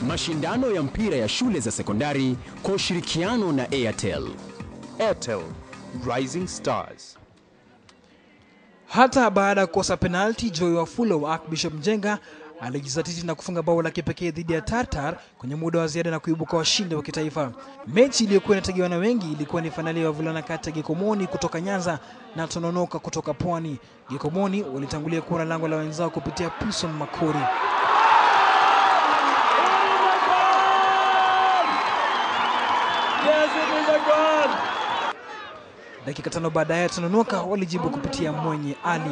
Mashindano ya mpira ya shule za sekondari kwa ushirikiano na Airtel. Airtel Rising Stars. Hata baada ya kukosa penalti, Joy Wafulo wa Archbishop Mjenga alijizatiti na kufunga bao la kipekee dhidi ya Tartar kwenye muda wa ziada na kuibuka washindi wa kitaifa. Mechi iliyokuwa inategewa na wengi ilikuwa ni fainali ya wavulana kati ya Gikomoni kutoka Nyanza na Tononoka kutoka Pwani. Gikomoni walitangulia kuona lango la wenzao kupitia Pison Makori. Dakika tano baadaye Tononoka walijibu kupitia Mwenye Ali.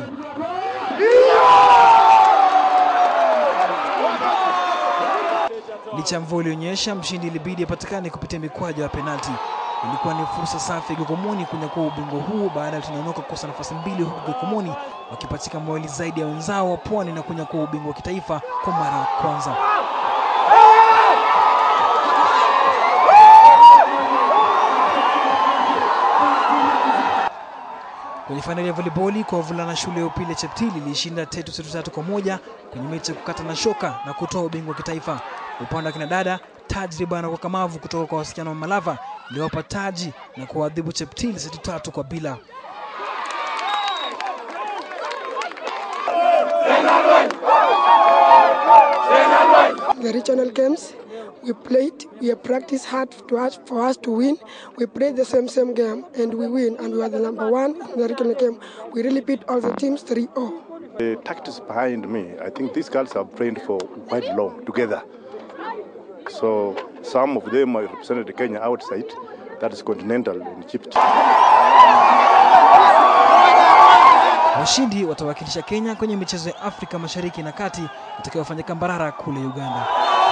Licha ya mvua ilionyesha, mshindi ilibidi apatikane kupitia mikwaju ya penalti. Ilikuwa ni fursa safi ya Gikomoni kunyakua ubingwa huu baada ya Tononoka kukosa nafasi mbili, huku Gikomoni wakipatika mawili zaidi ya wenzao wa Pwani na kunyakua ubingwa wa kitaifa kwa mara ya kwanza. Kwenye fainali ya voliboli kwa wavulana, shule ya upili ya Cheptili ilishinda Tetu setu tatu kwa moja kwenye mechi ya kukata na shoka na kutoa ubingwa wa kitaifa. Upande wa kina dada, tajriba na ukakamavu kutoka kwa wasichana wa Malava iliwapa taji na kuwaadhibu Cheptili seti tatu kwa bila. the regional games. We played, we have practiced hard to us, for us to win. We played the same same game and we win and we are the number one in the regional game. We really beat all the teams 3-0. The tactics behind me, I think these girls have trained for quite long together. So some of them have represented Kenya outside, that is continental in Egypt. Washindi watawakilisha Kenya kwenye michezo ya Afrika Mashariki na Kati itakayofanyika Mbarara kule Uganda.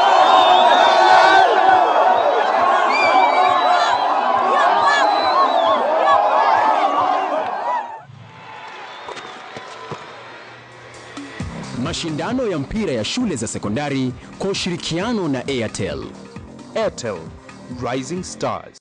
Mashindano ya mpira ya shule za sekondari kwa ushirikiano na Airtel. Airtel Rising Stars.